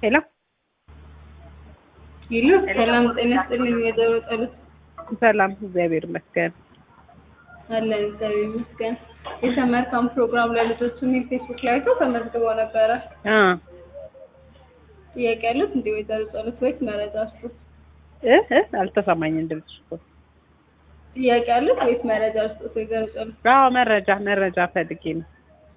ሄሎ ይሉ ሰላም ጤና ይስጥልኝ። ወይዘሮ ጸሎት ሰላም፣ እግዚአብሔር ይመስገን። አለን እግዚአብሔር ይመስገን። የሰመር ካምፕ ፕሮግራም ለልጆች የሚል ፌስቡክ ላይ አይተው ተመዝግበው ነበረ። አ ጥያቄ ያሉት እንደ ወይዘሮ ጸሎት ወይስ መረጃ አስጡ? እ እ አልተሰማኝም ድምፅሽ እኮ። ጥያቄ ያሉት ወይስ መረጃ አስጡ? ወይዘሮ ጸሎት አዎ መረጃ መረጃ ፈልጌ ነው።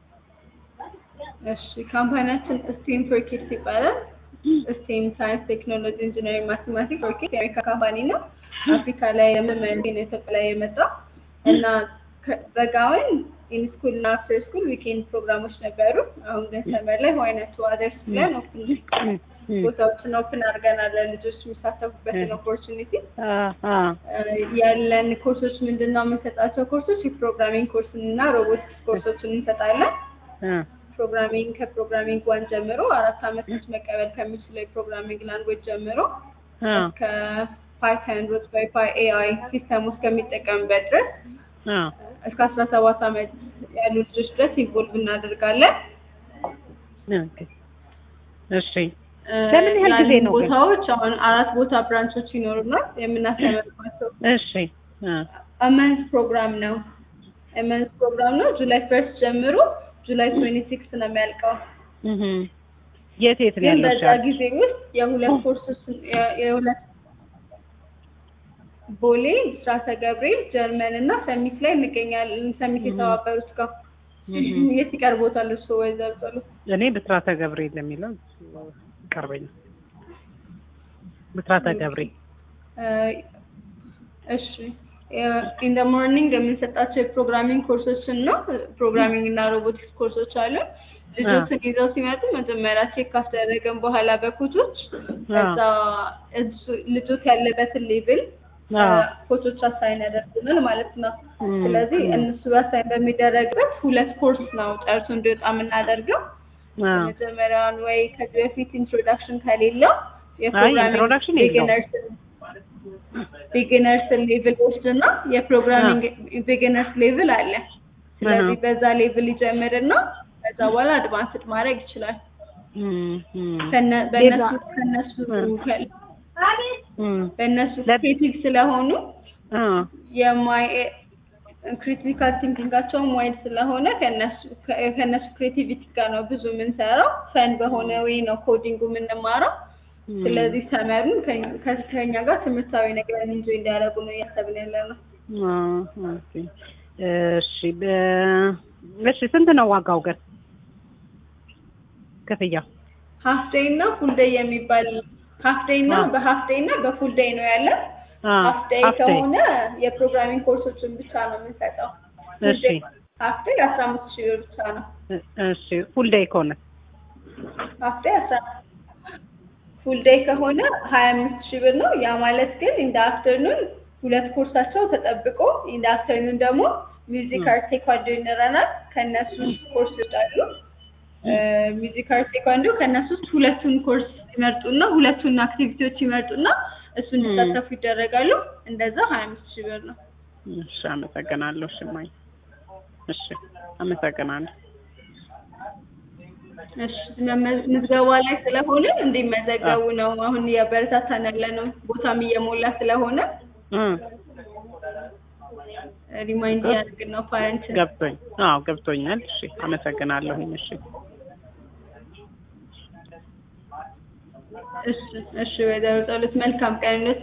እሺ ካምፓኒያችን ስቴም ፎር ኪድስ ይባላል። ስቴም ሳይንስ፣ ቴክኖሎጂ፣ ኢንጂነሪንግ፣ ማቴማቲክስ ፎር ኪድስ የአሜሪካ ካምፓኒ ነው። አፍሪካ ላይ ለመመንዴ ነው ኢትዮጵያ ላይ የመጣ እና ከ- በጋውን ኢንስኩል እና አፍተር ስኩል ዊኬንድ ፕሮግራሞች ነበሩ። አሁን ግን ሰመር ላይ ዋይነት አደርስ ብለን ኦፕን እም፣ እም። ቦታዎችን ኦፕን አድርገናል ለልጆች የሚሳተፉበትን ኦፖርቹኒቲ አ አ ያለን ኮርሶች ምንድን ነው የምንሰጣቸው ኮርሶች የፕሮግራሚንግ ኮርስን እና ሮቦቲክስ ኮርሶችን እንሰጣለን። አ ፕሮግራሚንግ ከፕሮግራሚንግ ዋን ጀምሮ አራት አመት ውስጥ መቀበል ከሚችለው የፕሮግራሚንግ ላንጉዌጅ ጀምሮ አ እስከ ፓይተን ሮት ባይ ፓይ ኤአይ ሲስተም ውስጥ ከሚጠቀምበት ድረስ አ እስከ አስራ ሰባት አመት ያሉ ልጆች ድረስ ኢንቮልቭ እናደርጋለን። ኦኬ። እሺ ለምን ያህል ጊዜ ያሉን ነው ግን? ቦታዎች አሁን አራት ቦታ ብራንቾች ይኖሩናል የምናስተምርባቸው እሺ አ አመንስ ፕሮግራም ነው። አመንስ ፕሮግራም ነው። ጁላይ ፈርስት ጀምሮ ጁላይ ትዌንቲ ሲክስ ነው የሚያልቀው። እህ የት የት ነው ግን ያለው? በዛ ጊዜ ውስጥ የሁለት ኮርሶች የ- የሁለት ቦሌ፣ ብስራተ ገብርኤል፣ ጀርመን እና ሰሚት ላይ እንገኛለን። ሰሚት የተባበሩት ጋር የት ይቀርቦታል? እሱ ወይዘሮ ጸሎት እኔ ብስራተ ገብርኤል የሚለው ይቀርበኛል። ብስራተ ገብርኤል እሺ ኢን ደ ሞርኒንግ የምንሰጣቸው የፕሮግራሚንግ ኮርሶችን ነው። ፕሮግራሚንግ እና ሮቦቲክስ ኮርሶች አሉ። ልጆችን ይዘው ሲመጡ መጀመሪያ ቼክ ካስደረገን በኋላ በኮቾች ከዛ እሱ- ልጆች ያለበትን ሌቭል አዎ። ኮቾች አሳይን ያደርጉናል ማለት ነው። እም፣ ስለዚህ እም። እነሱ አሳይን በሚደረግበት ሁለት ኮርስ ነው ጨርሶ እንዲወጣ የምናደርገው። አ መጀመሪያውን ወይ ከዚህ በፊት ኢንትሮዳክሽን ከሌለው introduction የለውም። ቢጊነርስ ሌቭል ወስድና የፕሮግራሚንግ ቢጊነርስ ሌቭል አለ። ስለዚህ አሃ። በዛ ሌቭል ይጀምርና ከዛ በኋላ አድቫንስድ ማድረግ ይችላል። እም፣ እም። ከነ- በእነሱ ከነሱ ከ- እም። በእነሱ ለ- ክሬቲቭ ስለሆኑ አ የማይ ክሪቲካል ቲንኪንጋቸውም ዋይድ ስለሆነ ከነሱ ከ- ከነሱ ክሬቲቪቲ ጋር ነው ብዙ የምንሰራው። ፈን በሆነ ወይ ነው ኮዲንጉ የምንማረው። እም። ስለዚህ ተመሩን ከ- ከኛ ጋር ትምህርታዊ ነገር እንጆ እንዲያደርጉ ነው እያሰብን ያለ ነው። አ ኦኬ። እሺ በ- እሺ ስንት ነው ዋጋው ግን ክፍያው? ሀፍ ዴይ እና ፉል ዴይ የሚባል ሀፍ ዴይ እና አዎ። በሀፍ ዴይ እና በፉል ዴይ ነው ያለ። አ ሀፍ ዴይ half day። ከሆነ የፕሮግራሚንግ ኮርሶችን ብቻ ነው የምንሰጠው። እሺ ሀፍ ዴይ አስራ አምስት ሺህ ብር ብቻ ነው። እ- እሺ ፉል ዴይ ከሆነ ሀፍ ዴይ አስራ ፉል ዴይ ከሆነ ሀያ አምስት ሺህ ብር ነው። ያ ማለት ግን እንደ አፍተርኑን ሁለት ኮርሳቸው ተጠብቆ እንደ አፍተርኑን ደግሞ ሚውዚክ አርት ቴኳንዶ ይኖረናል። ከእነሱ ውስጥ ኮርሶች አሉ። ሚውዚክ አርት ቴኳንዶ ከእነሱ ውስጥ ሁለቱን ኮርስ ይመርጡና ሁለቱን አክቲቪቲዎች ይመርጡና እሱ እንዲሳተፉ ይደረጋሉ። እንደዛ ሀያ አምስት ሺህ ብር ነው። እሺ አመሰግናለሁ። እሺ እማዬ እሺ አመሰግናለሁ። እሺ መመ- ምዝገባ ላይ ስለሆነ እንዲመዘገቡ ነው አሁን እያበረታታን ያለ ነው። ቦታም እየሞላ ስለሆነ እ ሪማይንድ እያደረግን ነው ፓረንት ገብቶኝ አዎ ገብቶኛል። እሺ አመሰግናለሁኝ። እሺ እሺ እሺ ወይዘሮ ጸሎት መልካም ቀን